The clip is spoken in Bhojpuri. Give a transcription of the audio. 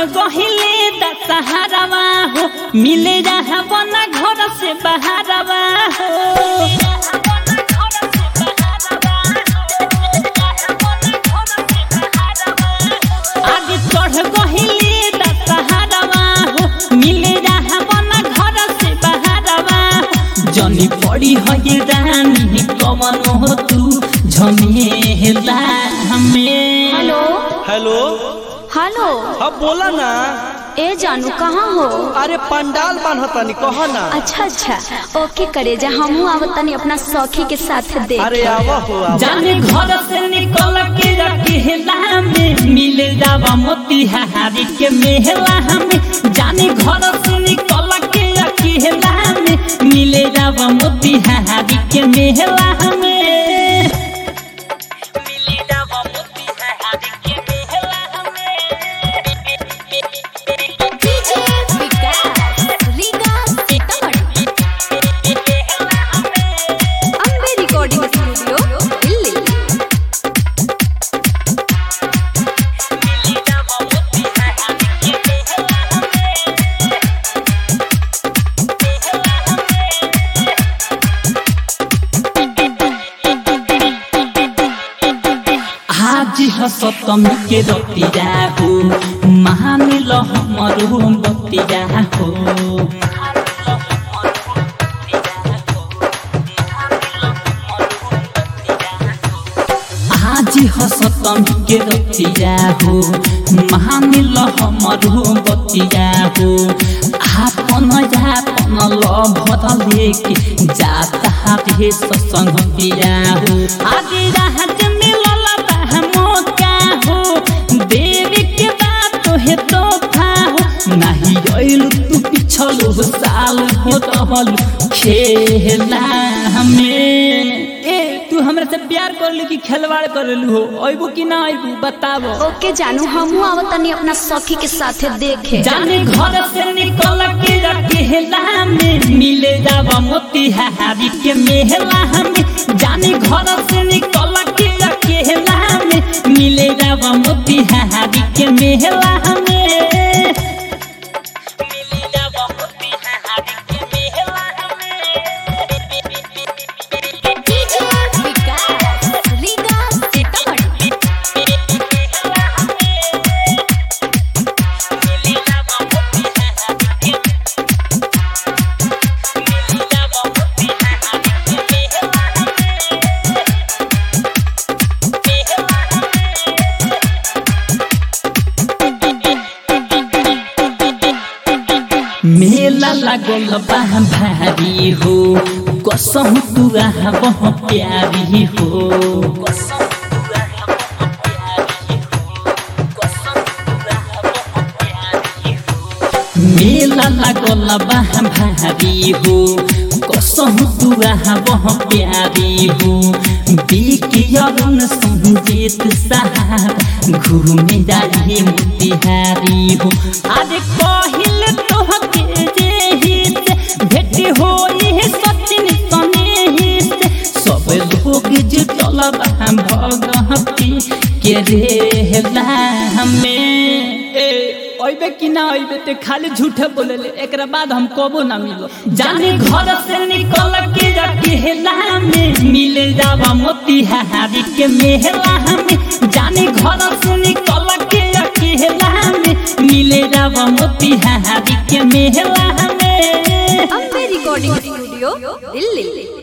गहिले दशहरावा हो मिले रहा बना घर से बहारवा हो आगे चढ़ गहिले दशहरावा हो मिले रहा बना घर से बहारवा जनी पड़ी है ये रानी कवन हो तू झमेला हमें हेलो हेलो हेलो हाँ बोला ना ए जानू कहाँ हो अरे पंडाल बान्हतनी कह ना अच्छा अच्छा ओके करे जा हमहू आवतनी अपना सखी के साथ देख अरे आवा हो आवा जाने घर से निकल के रखेला में मिले जावा मोतिहारी के मेहला हमें जाने घर से निकल के रखेला में मिले जावा मोतिहारी के मेहला हमें मिले जावा मोतिहारी के मेहला अम्बे रिकॉर्डिंग स्टूडियो दिल्ली आज ह सप्तमी के रतिया हो मान ल हमरो बतिया हो आज ह सप्तमी के रतिया हो मान ल हमरो बतिया हो आपन आपन लभ लेके जाता रे सत्संग पिया हो आज राहत मिलल बा मौका हो देवी के बात है तोहफा हो नहीं अइल तू पिछलो साल हो रहल खेला हमें ए तू हमरा से प्यार कर ली कि खिलवाड़ कर हो अइबू कि ना अइबू बताबो ओके जानू हमहू आवतनी अपना सखी के साथ देखे जाने घर से निकल के रखेला में मिले जावा मोतिहारी के मेहला हमें जाने घर से निकल के रखेला में मिले जावा मोतिहारी के मेहला हमें मिले जावा मोतिहारी के मेहला मेला लागल बा भारी हो कसम तू बह प्यारी हो मेला लागल बा भारी हो कसम तू बह प्यारी हो बिकियरुन संजीत साहब घूमे जाए मोतिहारी हो अरे कहिल तोहके जेही से भेट होई है सचिन सनेही से सब लोग जुटल बा भगती के रेला हमें ए अइबे कि ना अइबे ते खाली झूठे बोलेले एकरा बाद हम कबो ना मिलो जाने घर से निकल के रखेला में मिले जावा मोतिहारी के मेहला हमें जाने घर से निकल के रखेला में मिले जावा मोतिहारी के मेहला हमें अम्बे रिकॉर्डिंग स्टूडियो दिल्ली